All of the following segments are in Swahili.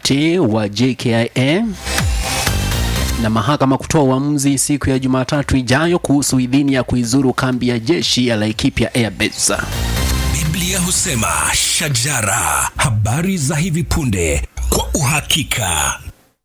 ukarabati wa JKIA na mahakama kutoa uamuzi siku ya Jumatatu ijayo kuhusu idhini ya kuizuru kambi ya jeshi ya Laikipia Airbase. Biblia husema shajara, habari za hivi punde kwa uhakika.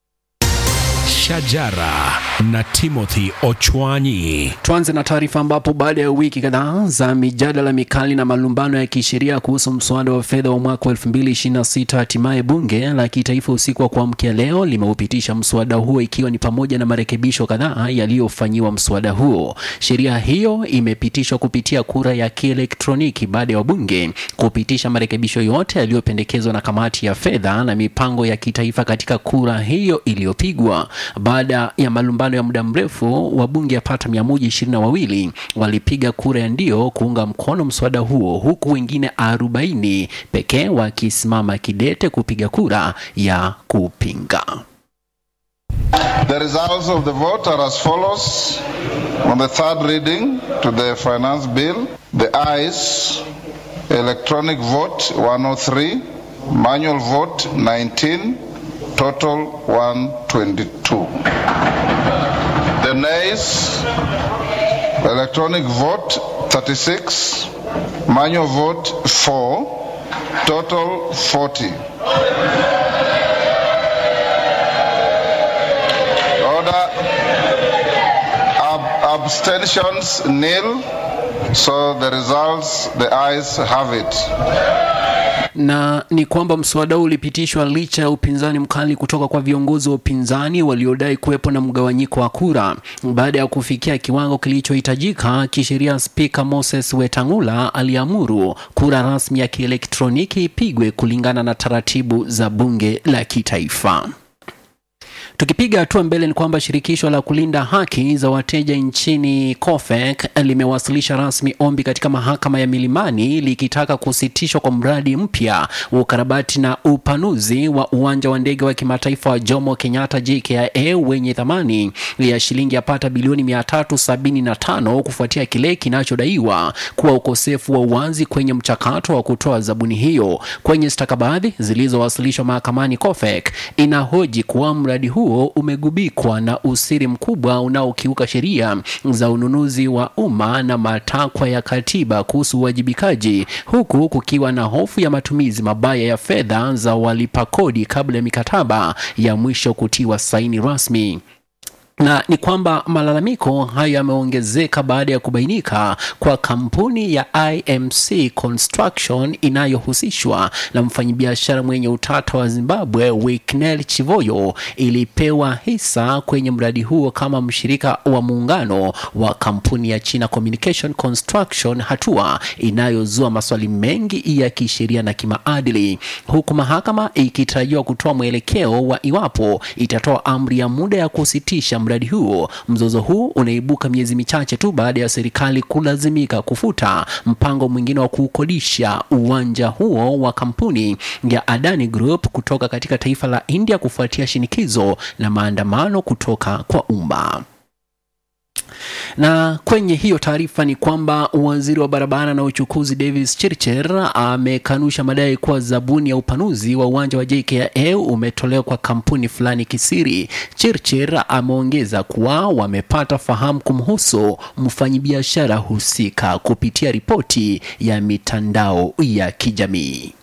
Shajara na Timothy Ochwanyi. Tuanze na taarifa ambapo baada ya wiki kadhaa za mijadala mikali na malumbano ya kisheria kuhusu mswada wa fedha wa mwaka wa 2026 hatimaye bunge la kitaifa usiku wa kuamkia leo limeupitisha mswada huo ikiwa ni pamoja na marekebisho kadhaa yaliyofanyiwa mswada huo. Sheria hiyo imepitishwa kupitia kura ya kielektroniki baada ya wabunge kupitisha marekebisho yote yaliyopendekezwa na kamati ya fedha na mipango ya kitaifa katika kura hiyo iliyopigwa. Baada ya malumbano ya muda mrefu, wabunge yapata mia moja ishirini na wawili walipiga kura ya ndio kuunga mkono mswada huo, huku wengine arobaini pekee wakisimama kidete kupiga kura ya kupinga. The results of the vote are as follows. On the third reading to the finance bill, the ayes, electronic vote 103, manual vote 19, total 122. The nays, electronic vote 36, manual vote 4, total 40. Order. Ab- abstentions nil. So the results, the ayes have it. na ni kwamba mswada huu ulipitishwa licha ya upinzani mkali kutoka kwa viongozi wa upinzani waliodai kuwepo na mgawanyiko wa kura. Baada ya kufikia kiwango kilichohitajika kisheria, Spika Moses Wetangula aliamuru kura rasmi ya kielektroniki ipigwe kulingana na taratibu za bunge la kitaifa. Tukipiga hatua mbele ni kwamba shirikisho la kulinda haki za wateja nchini COFEC limewasilisha rasmi ombi katika mahakama ya Milimani likitaka kusitishwa kwa mradi mpya wa ukarabati na upanuzi wa uwanja wa ndege wa kimataifa wa Jomo Kenyatta JKIA wenye thamani ya shilingi yapata bilioni 375 kufuatia kile kinachodaiwa kuwa ukosefu wa uwazi kwenye mchakato wa kutoa zabuni hiyo. Kwenye stakabadhi zilizowasilishwa mahakamani, COFEC inahoji kuwa mradi huo umegubikwa na usiri mkubwa unaokiuka sheria za ununuzi wa umma na matakwa ya katiba kuhusu uwajibikaji, huku kukiwa na hofu ya matumizi mabaya ya fedha za walipa kodi kabla ya mikataba ya mwisho kutiwa saini rasmi na ni kwamba malalamiko hayo yameongezeka baada ya kubainika kwa kampuni ya IMC Construction inayohusishwa na mfanyabiashara mwenye utata wa Zimbabwe Wicknell Chivoyo ilipewa hisa kwenye mradi huo kama mshirika wa muungano wa kampuni ya China Communication Construction, hatua inayozua maswali mengi ya kisheria na kimaadili, huku mahakama ikitarajiwa kutoa mwelekeo wa iwapo itatoa amri ya muda ya kusitisha mradi huo. Mzozo huu unaibuka miezi michache tu baada ya serikali kulazimika kufuta mpango mwingine wa kuukodisha uwanja huo wa kampuni ya Adani Group kutoka katika taifa la India kufuatia shinikizo la maandamano kutoka kwa umma. Na kwenye hiyo taarifa ni kwamba waziri wa barabara na uchukuzi Davis Chirchir amekanusha madai kuwa zabuni ya upanuzi wa uwanja wa JKIA umetolewa kwa kampuni fulani kisiri. Chirchir ameongeza kuwa wamepata fahamu kumhusu mfanyabiashara husika kupitia ripoti ya mitandao ya kijamii.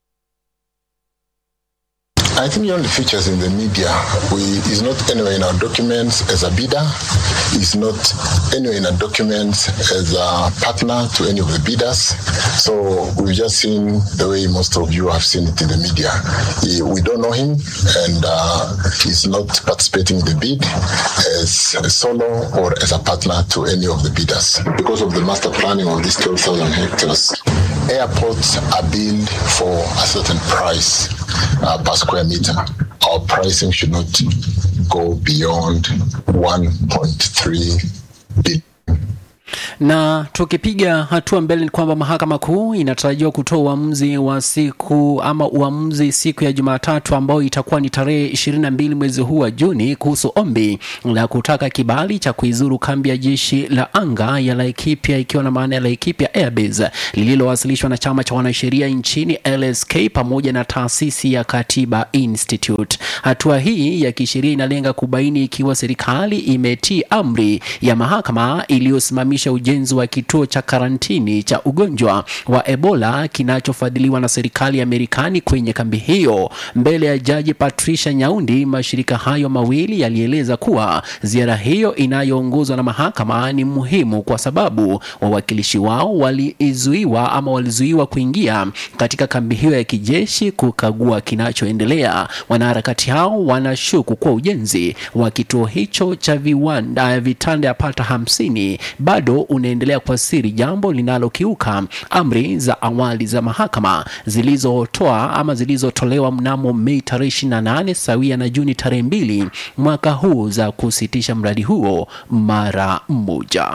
I think he only features in the media. We is not anywhere in our documents as a bidder. Is not anywhere in our documents as a partner to any of the bidders. So we've just seen the way most of you have seen it in the media. He, we don't know him, and uh, he's not participating in the bid as a solo or as a partner to any of the bidders. Because of the master planning of these 12,000 hectares, airports are billed for a certain price uh, per square meter. Our pricing should not go beyond 1.3 billion. Na tukipiga hatua mbele ni kwamba mahakama kuu inatarajiwa kutoa uamuzi wa siku ama uamuzi siku ya Jumatatu ambao itakuwa ni tarehe 22 mwezi huu wa Juni kuhusu ombi la kutaka kibali cha kuizuru kambi ya jeshi la anga ya Laikipia ikiwa na maana ya Laikipia Airbase lililowasilishwa na chama cha wanasheria nchini LSK pamoja na taasisi ya Katiba Institute. Hatua hii ya kisheria inalenga kubaini ikiwa serikali imetii amri ya mahakama iliyosimamisha ujenzi wa kituo cha karantini cha ugonjwa wa Ebola kinachofadhiliwa na serikali ya Marekani kwenye kambi hiyo. Mbele ya jaji Patricia Nyaundi, mashirika hayo mawili yalieleza kuwa ziara hiyo inayoongozwa na mahakama ni muhimu kwa sababu wawakilishi wao walizuiwa ama walizuiwa kuingia katika kambi hiyo ya kijeshi kukagua kinachoendelea. Wanaharakati hao wanashuku kuwa ujenzi wa kituo hicho cha viwanda vitanda yapata hamsini bado unaendelea kwa siri, jambo linalokiuka amri za awali za mahakama zilizotoa ama zilizotolewa mnamo Mei tarehe 28 sawia na Juni tarehe mbili mwaka huu za kusitisha mradi huo mara moja.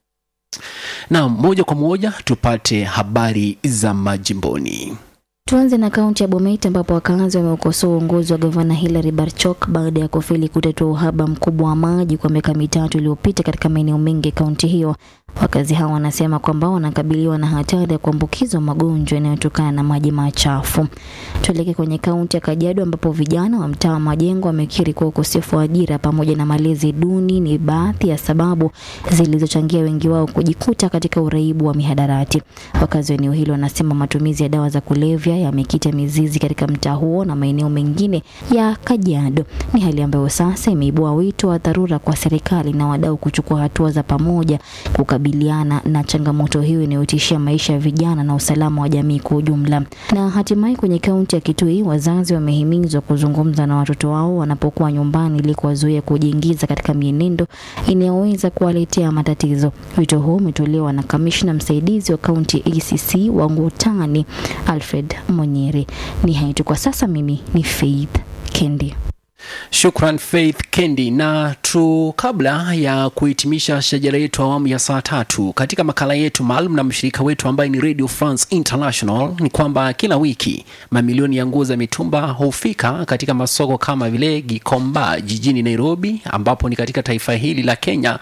Na moja kwa moja tupate habari za majimboni. Tuanze na kaunti ya Bomet ambapo wakazi wameukosoa uongozi wa gavana Hilary Barchok baada ya kufeli kutatua uhaba mkubwa wa maji kwa miaka mitatu iliyopita katika maeneo mengi ya kaunti hiyo. Wakazi hao wanasema kwamba wanakabiliwa na hatari ya kuambukizwa magonjwa yanayotokana na maji machafu. Tuelekee kwenye kaunti ya Kajiado ambapo vijana wa mtaa wa Majengo wamekiri kuwa ukosefu wa ajira pamoja na malezi duni ni baadhi ya sababu zilizochangia wengi wao kujikuta katika uraibu wa mihadarati. Wakazi wa eneo hilo wanasema matumizi ya dawa za kulevya yamekita mizizi katika mtaa huo na maeneo mengine ya Kajiado. Ni hali ambayo sasa imeibua wito wa dharura kwa serikali na wadau kuchukua hatua za pamoja kukabiliana na changamoto hiyo inayotishia maisha ya vijana na usalama wa jamii kwa ujumla. Na hatimaye kwenye kaunti ya Kitui, wazazi wamehimizwa kuzungumza na watoto wao wanapokuwa nyumbani ili kuwazuia kujiingiza katika mienendo inayoweza kuwaletea matatizo. Wito huo umetolewa na kamishna msaidizi wa kaunti ya ACC wa Ngutani Alfred Monyere. Ni hayo tu kwa sasa. Mimi ni Faith Kendi. Shukran Faith Kendi. Na tu kabla ya kuhitimisha shajara yetu awamu ya saa tatu katika makala yetu maalum na mshirika wetu ambaye ni Radio France International, ni kwamba kila wiki mamilioni ya nguo za mitumba hufika katika masoko kama vile Gikomba jijini Nairobi, ambapo ni katika taifa hili la Kenya,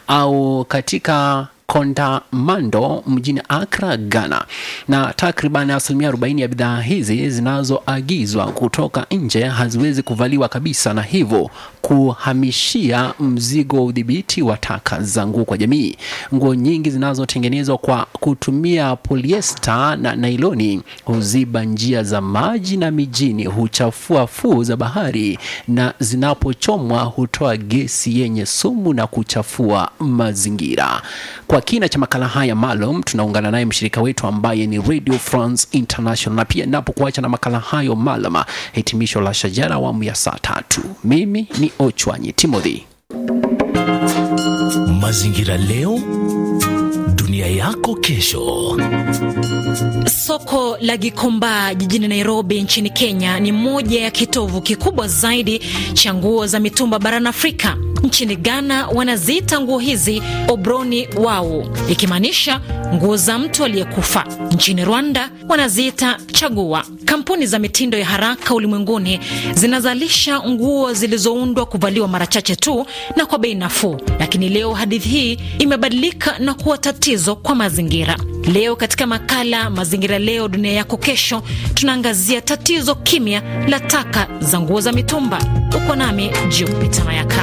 au katika Kondamando mjini Accra, Ghana, na takriban asilimia 40 ya bidhaa hizi zinazoagizwa kutoka nje haziwezi kuvaliwa kabisa, na hivyo kuhamishia mzigo wa udhibiti wa taka za nguo kwa jamii. Nguo nyingi zinazotengenezwa kwa kutumia polyester na nailoni huziba njia za maji na mijini, huchafua fuo za bahari, na zinapochomwa hutoa gesi yenye sumu na kuchafua mazingira. Kwa kina cha makala haya maalum tunaungana naye mshirika wetu ambaye ni Radio France International, na pia napokuacha na makala hayo maalum, hitimisho la shajara awamu ya saa tatu. Mimi ni Ochwanyi Timothy. Mazingira leo, dunia yako kesho. Soko la Gikomba jijini Nairobi nchini Kenya ni moja ya kitovu kikubwa zaidi cha nguo za mitumba barani Afrika. Nchini Ghana wanaziita nguo hizi obroni wau, ikimaanisha nguo za mtu aliyekufa. Nchini Rwanda wanaziita chagua. Kampuni za mitindo ya haraka ulimwenguni zinazalisha nguo zilizoundwa kuvaliwa mara chache tu na kwa bei nafuu, lakini leo hadithi hii imebadilika na kuwa tatizo kwa mazingira. Leo katika makala Mazingira Leo Dunia Yako Kesho, tunaangazia tatizo kimya la taka za nguo za mitumba. Uko nami Jupita Mayaka.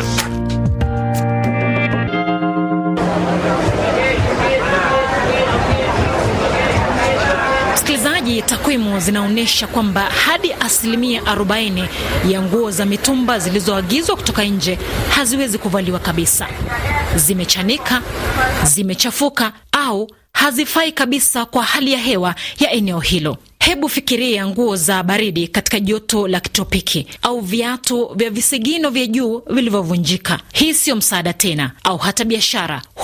Msikilizaji, takwimu zinaonyesha kwamba hadi asilimia 40 ya nguo za mitumba zilizoagizwa kutoka nje haziwezi kuvaliwa kabisa. Zimechanika, zimechafuka au hazifai kabisa kwa hali ya hewa ya eneo hilo. Hebu fikiria nguo za baridi katika joto la kitropiki au viatu vya visigino vya juu vilivyovunjika. Hii siyo msaada tena, au hata biashara. Huu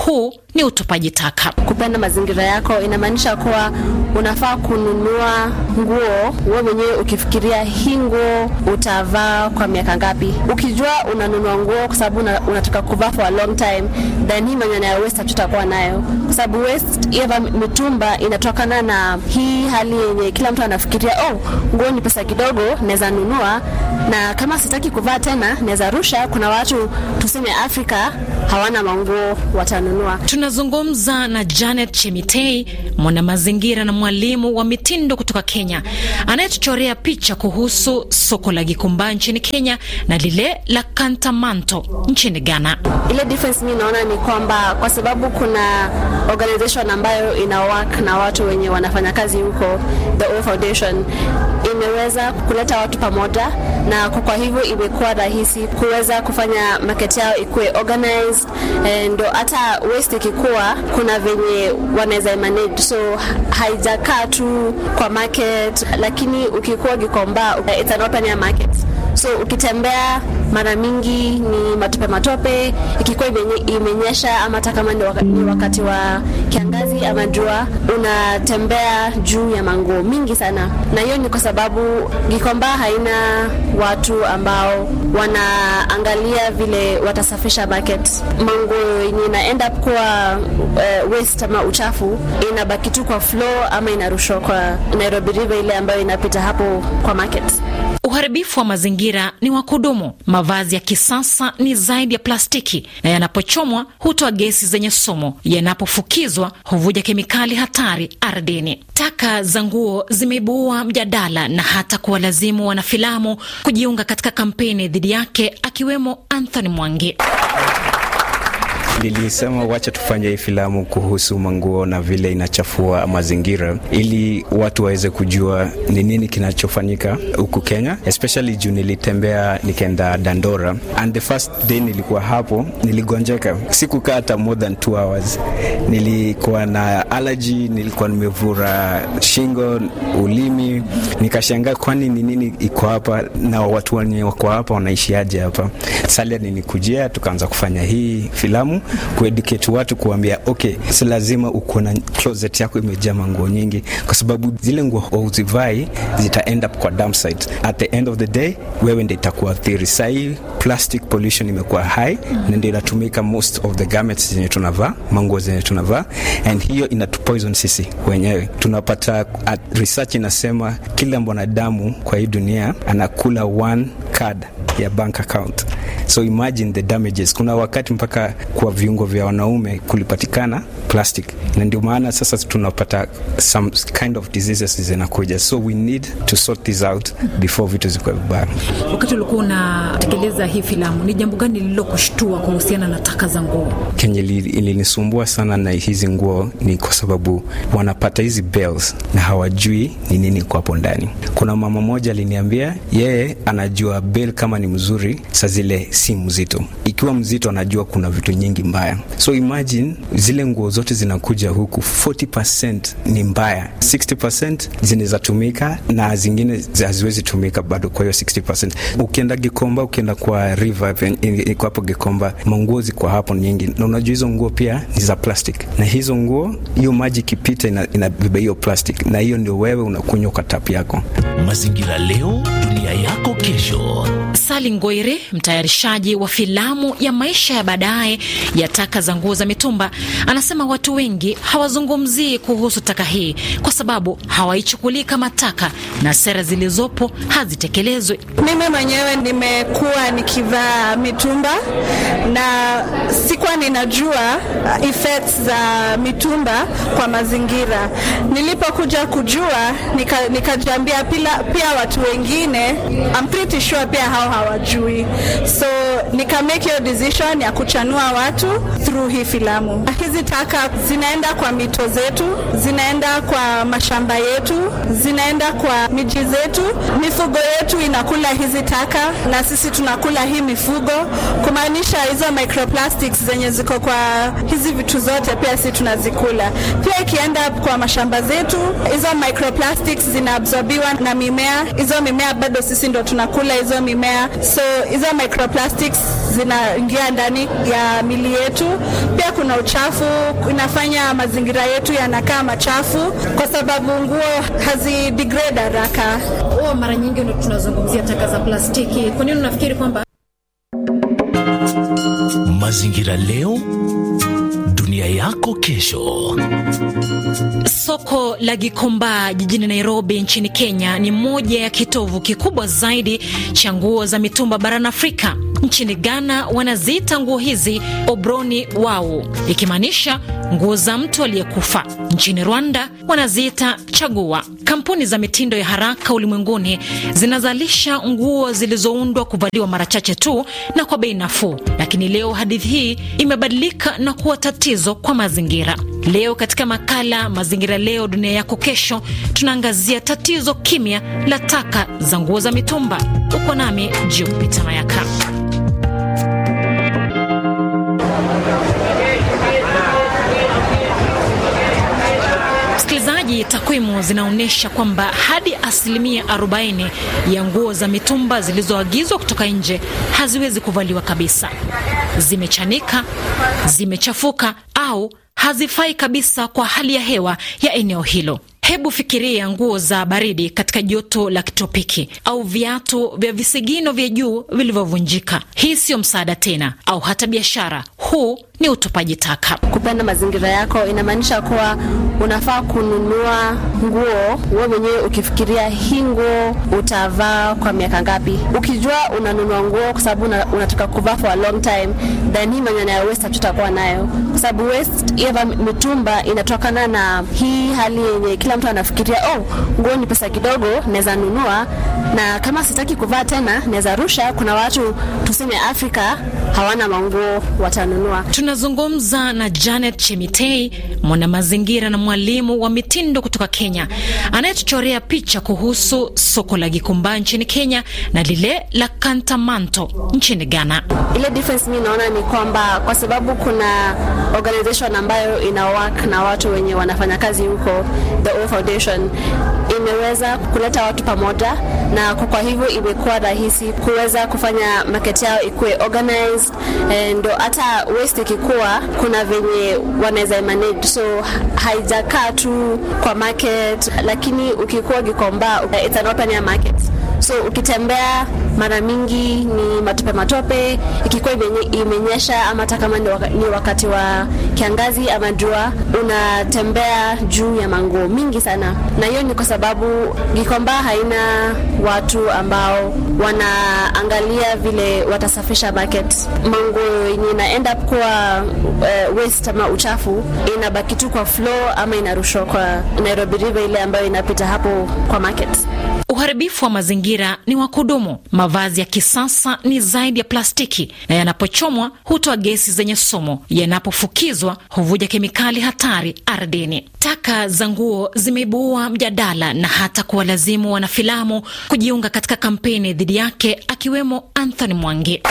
ni utupaji taka. Kupenda mazingira yako inamaanisha kuwa unafaa kununua nguo wewe mwenyewe ukifikiria hii nguo utavaa kwa miaka ngapi. Ukijua unanunua nguo kwa sababu una, unataka kuvaa for a long time, then hii maneno ya waste hatutakuwa nayo, kwa sababu waste ya mitumba inatokana na hii hali yenye kila mtu anafikiria oh, nguo ni pesa kidogo, naweza nunua na kama sitaki kuvaa tena naweza rusha. Kuna watu tuseme Afrika hawana manguo, watanunua. Tunazungumza na Janet Chemitei, mwanamazingira na mwalimu wa mitindo kutoka Kenya, anayetuchorea picha kuhusu soko la Gikomba nchini Kenya na lile la Kantamanto nchini Ghana. Ile difference mi naona ni kwamba kwa sababu kuna organization ambayo ina work na watu wenye wanafanya kazi huko, the O Foundation imeweza kuleta watu pamoja, na kwa hivyo imekuwa rahisi kuweza kufanya market yao ikuwe organized, ndo hata waste ikikuwa kuna venye wanaweza manage, so haijakaa tu kwa market, lakini ukikuwa Gikomba it's an open air market so ukitembea mara mingi ni matope matope, ikikuwa imenyesha ama hata kama ni wakati, ni wakati wa kiangazi ama jua, unatembea juu ya manguo mingi sana, na hiyo ni kwa sababu Gikomba haina watu ambao wanaangalia vile watasafisha market. Manguo yenye ina end up kuwa uh, waste ama uchafu inabaki tu kwa floor ama inarushwa kwa Nairobi River ile ambayo inapita hapo kwa market. Uharibifu wa mazingira ni wa kudumu. Mavazi ya kisasa ni zaidi ya plastiki, na yanapochomwa hutoa gesi zenye sumu. Yanapofukizwa huvuja kemikali hatari ardhini. Taka za nguo zimeibua mjadala na hata kuwalazimu wanafilamu kujiunga katika kampeni dhidi yake, akiwemo Anthony Mwangi. Nilisema wacha tufanye hii filamu kuhusu manguo na vile inachafua mazingira, ili watu waweze kujua ni nini kinachofanyika huku Kenya, especially juu nilitembea nikaenda Dandora and the first day nilikuwa hapo, niligonjeka, sikukaa hata more than two hours. Nilikuwa na allergy, nilikuwa nimevura shingo, ulimi, nikashangaa kwani ni nini iko hapa na watu wenye wako hapa wanaishiaje hapa. Salia nilikujia, tukaanza kufanya hii filamu kueducate watu kuambia, okay, si lazima uko na closet yako imejaa manguo nyingi, kwa sababu zile nguo uzivai zita end up kwa dump site. At the end of the day, wewe ndio itakuwa athiri. Sahii plastic pollution imekuwa high na ndio inatumika most of the garments zenye tunavaa, manguo zenye tunavaa, and hiyo inatupoison sisi wenyewe. Tunapata research inasema kila mwanadamu kwa hii dunia anakula one card ya bank account so imagine the damages. Kuna wakati mpaka kwa viungo vya wanaume kulipatikana plastic, na ndio maana sasa tunapata some kind of diseases zinakuja, so we need to sort this out before vitu zikuwa vibaya. Wakati ulikuwa unatekeleza hii filamu, ni jambo gani lililokushtua kuhusiana na taka za nguo? Kenye ilinisumbua sana na hizi nguo ni kwa sababu wanapata hizi bells na hawajui ni nini kwa hapo ndani. Kuna mama moja aliniambia yeye anajua bell kama ni mzuri, saa zile si mzito. Ikiwa mzito, anajua kuna vitu nyingi mbaya. So imagine zile nguo zote zinakuja huku, 40% ni mbaya, 60% zinaweza tumika na zingine haziwezi tumika bado. Kwa hiyo 60%, ukienda Gikomba, ukienda kwa river iko hapo Gikomba, manguo ziko hapo nyingi, na unajua hizo nguo pia ni za plastic, na hizo nguo, hiyo maji ikipita inabeba hiyo plastic, na hiyo ndio wewe unakunywa kwa tap yako. Mazingira leo, dunia yako kesho. Sali Ngoire, mtayarishaji wa filamu ya maisha ya baadaye ya taka za nguo za mitumba, anasema watu wengi hawazungumzii kuhusu taka hii kwa sababu hawaichukulii kama taka na sera zilizopo hazitekelezwi. Mimi mwenyewe nimekuwa nikivaa mitumba na sikuwa ninajua effects za mitumba kwa mazingira. Nilipokuja kujua nikajiambia, nika pia, pia watu wengine I'm pretty sure pia hao hawajui, so nika make hiyo decision ya kuchanua watu through hii filamu. Hizi taka zinaenda kwa mito zetu, zinaenda kwa mashamba yetu, zinaenda kwa miji zetu. Mifugo yetu inakula hizi taka na sisi tunakula hii mifugo, kumaanisha hizo microplastics zenye ziko kwa hizi vitu zote pia sisi tunazikula. Pia ikienda kwa mashamba zetu, hizo microplastics zinaabsorbiwa na mimea, hizo mimea bado sisi ndo tunakula hizo mimea. so hizo microplastics zinaingia ndani ya mili yetu. Pia kuna uchafu, inafanya mazingira yetu yanakaa machafu kwa sababu nguo hazidegrade haraka. Huwa mara nyingi tunazungumzia taka za plastiki. Kwa nini unafikiri kwamba Mazingira leo, dunia yako kesho. Soko la Gikomba jijini Nairobi nchini Kenya ni moja ya kitovu kikubwa zaidi cha nguo za mitumba barani Afrika. Nchini Ghana wanaziita nguo hizi obroni wau, ikimaanisha nguo za mtu aliyekufa. Nchini Rwanda wanaziita chagua. Kampuni za mitindo ya haraka ulimwenguni zinazalisha nguo zilizoundwa kuvaliwa mara chache tu na kwa bei nafuu, lakini leo hadithi hii imebadilika na kuwa tatizo kwa mazingira. Leo katika makala Mazingira Leo Dunia Yako Kesho, tunaangazia tatizo kimya la taka za nguo za mitumba. Uko nami Jupita Mayaka. Msikilizaji, takwimu zinaonyesha kwamba hadi asilimia 40 ya nguo za mitumba zilizoagizwa kutoka nje haziwezi kuvaliwa kabisa. Zimechanika, zimechafuka au hazifai kabisa kwa hali ya hewa ya eneo hilo. Hebu fikiria nguo za baridi katika joto la kitropiki au viatu vya visigino vya juu vilivyovunjika. Hii siyo msaada tena, au hata biashara. Huu ni utupaji taka. Kupenda mazingira yako inamaanisha kuwa unafaa kununua nguo wewe mwenyewe ukifikiria hii nguo utavaa kwa miaka ngapi. Ukijua unanunua nguo kwa sababu una, unataka kuvaa for a long time, then hii maneno ya waste hatutakuwa nayo, kwa sababu waste ya mitumba inatokana na hii hali yenye kila mtu anafikiria oh, nguo ni pesa kidogo, naweza nunua na kama sitaki kuvaa tena naweza rusha. Kuna watu tuseme Afrika hawana manguo, watanunua. Tunazungumza na Janet Chemitei, mwanamazingira na mwalimu wa mitindo kutoka Kenya, anayetuchorea picha kuhusu soko la Gikomba nchini Kenya na lile la Kantamanto nchini Ghana. Ile difference mi naona ni kwamba kwa sababu kuna organization ambayo ina work na watu wenye wanafanya kazi huko, the O Foundation imeweza kuleta watu pamoja, na kwa hivyo imekuwa rahisi kuweza kufanya market yao ikuwe organized, ndo hata waste ikikuwa kuna venye wanaweza manage, so haijakaa tu kwa market, lakini ukikuwa Gikomba it's an open air market so ukitembea mara mingi ni matope matope, ikikuwa imenyesha ama hata kama ni wakati wa kiangazi ama jua, unatembea juu ya manguo mingi sana, na hiyo ni kwa sababu Gikomba haina watu ambao wanaangalia vile watasafisha market. Manguo yenye ina end up kuwa uh, waste ama uchafu inabaki tu kwa floor ama inarushwa kwa Nairobi River ile ambayo inapita hapo kwa market. Uharibifu wa mazingira ni wa kudumu. Mavazi ya kisasa ni zaidi ya plastiki, na yanapochomwa hutoa gesi zenye sumu. Yanapofukizwa huvuja kemikali hatari ardhini. Taka za nguo zimeibua mjadala na hata kuwalazimu wanafilamu kujiunga katika kampeni dhidi yake, akiwemo Anthony Mwangi.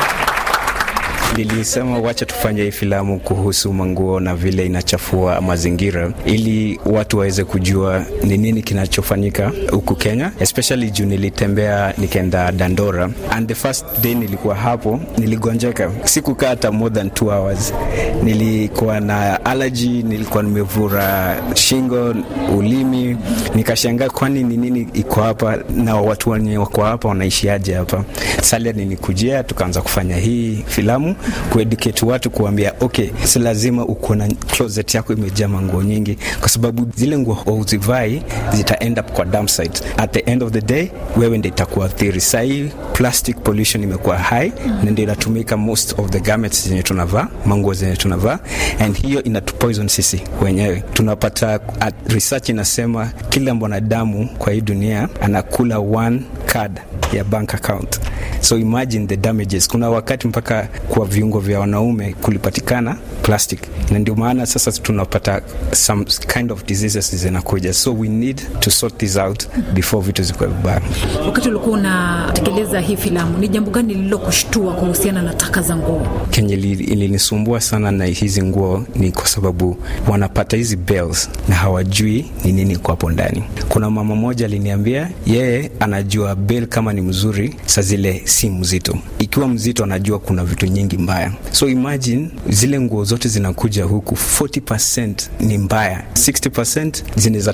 Nilisema wacha tufanye hii filamu kuhusu manguo na vile inachafua mazingira, ili watu waweze kujua ni nini kinachofanyika huku Kenya, especially juu nilitembea nikaenda Dandora, and the first day nilikuwa hapo, niligonjeka, sikukaa hata more than two hours. Nilikuwa na allergy, nilikuwa nimevura shingo, ulimi, nikashangaa kwani ni nini iko hapa na watu wenye wako hapa wanaishiaje hapa. Salia nilikujia, tukaanza kufanya hii filamu kueducate watu kuambia, okay, si lazima uko na closet yako imejaa manguo nyingi, kwa sababu zile nguo uzivai zita end up kwa dump site. At the end of the day, wewe ndio itakuwa athiri. Sahii plastic pollution imekuwa high na ndio inatumika most of the garments zenye tunavaa, manguo zenye tunavaa, and hiyo inatupoison sisi wenyewe. Tunapata research inasema kila mwanadamu kwa hii dunia anakula one card ya bank account so imagine the damages. Kuna wakati mpaka kwa viungo vya wanaume kulipatikana plastic, na ndio maana sasa tunapata some kind of diseases zinakuja, so we need to sort this out before vitu zikuwe vibaya. wakati ulikuwa unatekeleza hii filamu, ni jambo gani lililokushtua kuhusiana na taka za nguo? kenye li- ilinisumbua sana na hizi nguo ni kwa sababu wanapata hizi bells na hawajui ni nini kwa hapo ndani. Kuna mama moja aliniambia yeye anajua bell kama ni mzuri, saa zile si mzito. Ikiwa mzito, anajua kuna vitu nyingi mbaya. So imagine zile nguo zote zinakuja huku, 40% ni mbaya, 60% zinaweza